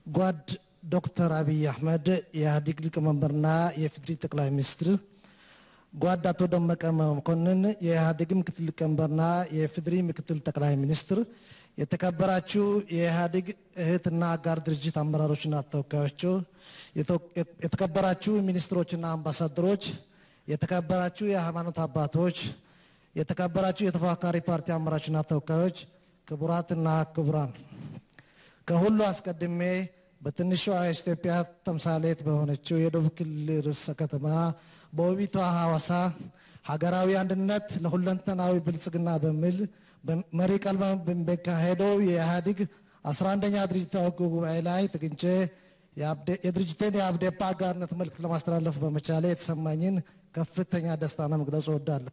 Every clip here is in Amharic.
ጓድ ዶክተር አብይ አህመድ የኢህአዴግ ሊቀመንበርና የፍትሪ ጠቅላይ ሚኒስትር፣ ጓድ አቶ ደመቀ መኮንን የኢህአዴግ ምክትል ሊቀመንበርና የፍትሪ ምክትል ጠቅላይ ሚኒስትር፣ የተከበራችሁ የኢህአዴግ እህትና አጋር ድርጅት አመራሮችና ተወካዮች፣ የተከበራችሁ ሚኒስትሮችና አምባሳደሮች፣ የተከበራችሁ የሃይማኖት አባቶች፣ የተከበራችሁ የተፎካካሪ ፓርቲ አመራሮችና ተወካዮች፣ ክቡራትና ክቡራን ከሁሉ አስቀድሜ በትንሿ ኢትዮጵያ ተምሳሌት በሆነችው የደቡብ ክልል ርዕሰ ከተማ በውቢቷ ሐዋሳ ሀገራዊ አንድነት ለሁለንተናዊ ብልጽግና በሚል መሪ ቃል በሚካሄደው የኢህአዴግ 11ኛ ድርጅታዊ ጉባኤ ላይ ተገኝቼ የድርጅቴን የአብዴፓ አጋርነት መልእክት ለማስተላለፍ በመቻሌ የተሰማኝን ከፍተኛ ደስታና መግለጽ እወዳለሁ።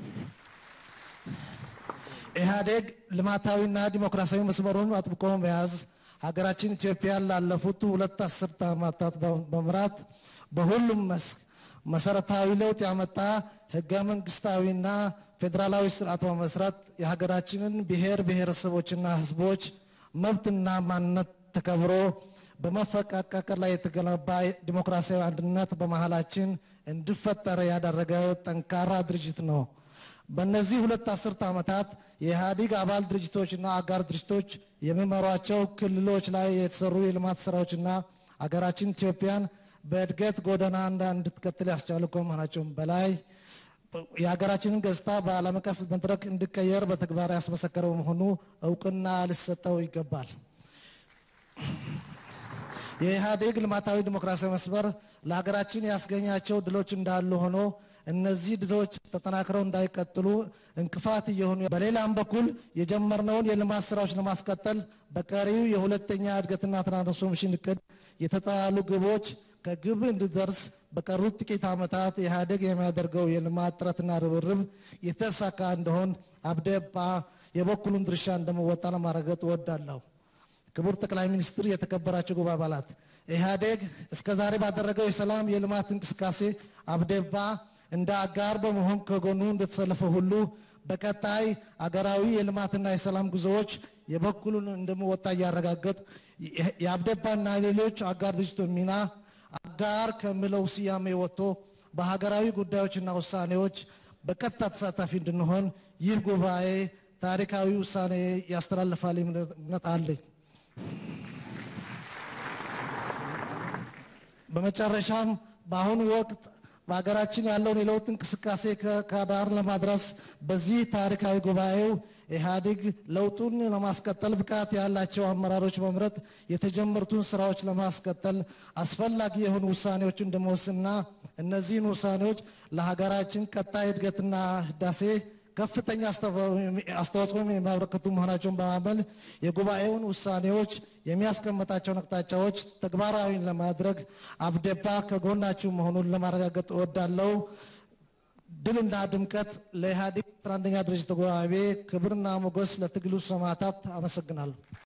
ኢህአዴግ ልማታዊና ዲሞክራሲያዊ መስመሩን አጥብቆ መያዝ ሀገራችን ኢትዮጵያን ላለፉት ሁለት አስርተ ዓመታት በመምራት በሁሉም መስክ መሰረታዊ ለውጥ ያመጣ ህገ መንግስታዊና ፌዴራላዊ ስርዓት በመስራት የሀገራችንን ብሔር ብሔረሰቦችና ህዝቦች መብትና ማንነት ተከብሮ በመፈቃቀር ላይ የተገነባ ዲሞክራሲያዊ አንድነት በመሀላችን እንዲፈጠር ያደረገ ጠንካራ ድርጅት ነው። በእነዚህ ሁለት አስርተ ዓመታት የኢህአዴግ አባል ድርጅቶችና አጋር ድርጅቶች የሚመሯቸው ክልሎች ላይ የተሰሩ የልማት ስራዎችና አገራችን ኢትዮጵያን በእድገት ጎዳና እንድትቀጥል ያስቻሉ ከመሆናቸውም በላይ የሀገራችንን ገጽታ በዓለም አቀፍ መድረክ እንዲቀየር በተግባር ያስመሰከረ በመሆኑ እውቅና ሊሰጠው ይገባል። የኢህአዴግ ልማታዊ ዲሞክራሲያዊ መስመር ለሀገራችን ያስገኛቸው ድሎች እንዳሉ ሆኖ እነዚህ ድሎች ተጠናክረው እንዳይቀጥሉ እንቅፋት እየሆኑ በሌላም በኩል የጀመርነውን የልማት ስራዎች ለማስቀጠል በቀሪው የሁለተኛ እድገትና ትራንስፎርሜሽን እቅድ የተጣሉ ግቦች ከግብ እንዲደርስ በቀሩት ጥቂት ዓመታት ኢህአዴግ የሚያደርገው የልማት ጥረትና ርብርብ የተሳካ እንደሆን አብዴፓ የበኩሉን ድርሻ እንደመወጣ ለማረጋገጥ እወዳለሁ። ክቡር ጠቅላይ ሚኒስትር፣ የተከበራቸው ጉባኤ አባላት፣ ኢህአዴግ እስከዛሬ ባደረገው የሰላም የልማት እንቅስቃሴ አብዴፓ እንደ አጋር በመሆን ከጎኑ እንደተሰለፈ ሁሉ በቀጣይ አገራዊ የልማትና የሰላም ጉዞዎች የበኩሉን እንደመወጣ እያረጋገጥ የአብዴፓና ሌሎች አጋር ድርጅቶች ሚና አጋር ከሚለው ስያሜ ወጥቶ በሀገራዊ ጉዳዮችና ውሳኔዎች በቀጥታ ተሳታፊ እንድንሆን ይህ ጉባኤ ታሪካዊ ውሳኔ ያስተላልፋል እምነት አለኝ። በመጨረሻም በአሁኑ ወቅት በሀገራችን ያለውን የለውጥ እንቅስቃሴ ከዳር ለማድረስ በዚህ ታሪካዊ ጉባኤው ኢህአዴግ ለውጡን ለማስቀጠል ብቃት ያላቸው አመራሮች መምረጥ የተጀመሩትን ስራዎች ለማስቀጠል አስፈላጊ የሆኑ ውሳኔዎች እንደመወስንና እነዚህን ውሳኔዎች ለሀገራችን ቀጣይ እድገትና ህዳሴ ከፍተኛ አስተዋጽኦ የሚያበረክቱ መሆናቸውን በማመን የጉባኤውን ውሳኔዎች የሚያስቀምጣቸውን አቅጣጫዎች ተግባራዊ ለማድረግ አብዴፓ ከጎናችሁ መሆኑን ለማረጋገጥ እወዳለሁ። ድልና ድምቀት ለኢህአዴግ 11ኛ ድርጅት ጉባኤ፣ ክብርና ሞገስ ለትግሉ ሰማዕታት። አመሰግናለሁ።